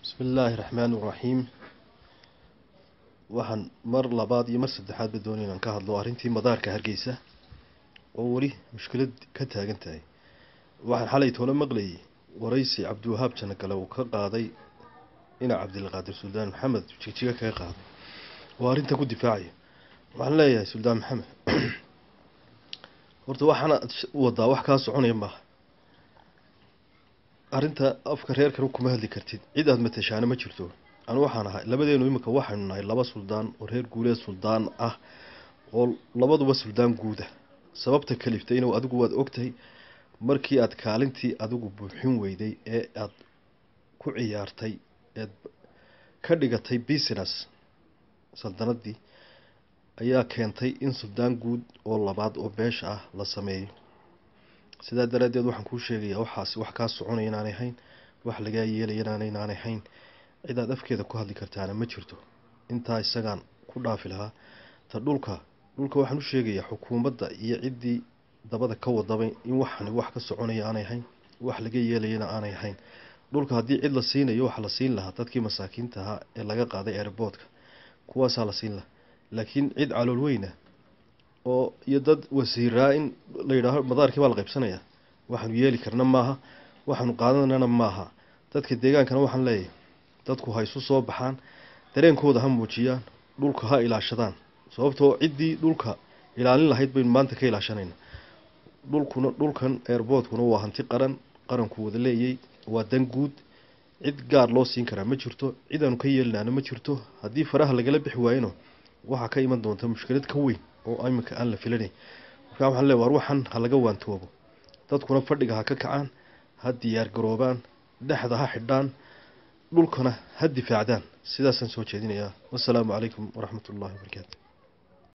bismi illaahi raxmaani raxiim waxaan mar labaad iyo mar saddexaadba doonay inaan ka hadlo arrintii madaarka hargeysa oo weli mushkilad ka taagan tahay waxaan xalay toole maqlayay waraysi cabdiwahaab janagale uu ka qaaday dhinac cabdilqaadir suldaan maxamed jigjiga kaga qaaday oo arrinta ku difaacayo waxaan leeyahay suldaan maxamed horta waxaana wadaa wax kaa soconaya maaha arrinta afka reerkan kuma hadli kartid cid aada matashaana ma jirto anu waxaan ahay labadeenu imika waxaynu nahay laba suldaan oo reer guuleed suldaan ah oo labaduba suldaan guuda sababta kaliftayna adigu waad ogtahay markii aada kaalintii adigu buuxin weyday ee aada ku ciyaartay eed ka dhigatay business saldanadii ayaa keentay in suldaan guud oo labaad oo beesha ah la sameeyo sidaa daraaddeed waxaan kuu sheegayaa waxaasi wax kaa soconaya inaanay hayn wax lagaa yeelaya inaana inaanay hayn cidaad afkeeda ku hadli kartaana ma jirto intaa isagaan ku dhaafi lahaa ta dhulka dhulka waxaan u sheegayaa xukuumadda iyo ciddii dabada ka wadaba in waxani wax ka soconaya aanay hayn wax laga yeelayana aanay hayn dhulka haddii cid la siinayo waxa la siin lahaa dadkii masaakiinta ahaa ee laga qaaday airboodka kuwaasaa la siin lahaa laakiin cid calool weyna oo iyo dad wasiiraa in la yidhaaho madaarkii baa la qaybsanaya waxaanu yeeli karna maaha waxaanu qaadanana maaha dadka deegaankana waxaan leeyahay dadku ha isu soo baxaan dareenkooda ha muujiyaan dhulka ha ilaashadaan sababtoo ciddii dhulka ilaalin lahayd baynu maanta ka ilaashanayna dhulkuna dhulkan airboodkuna waa hanti qaran qaranku wada leeyay waa dan guud cid gaar loo siin karaa ma jirto cid aanu ka yeelinaana ma jirto haddii faraha lagala bixi waayeno waxaa ka iman doonta mushkilad ka weyn oo iminka aan la filanay markaa waxaan leey war waxan ha laga waantoobo dadkuna fadhiga ha ka kacaan ha diyaar garoobaan dhexda ha xidhaan dhulkana ha difaacdaan sidaasaan soo jeedinayaa wassalaamu calaykum waraxmat ullahi wabarakaatu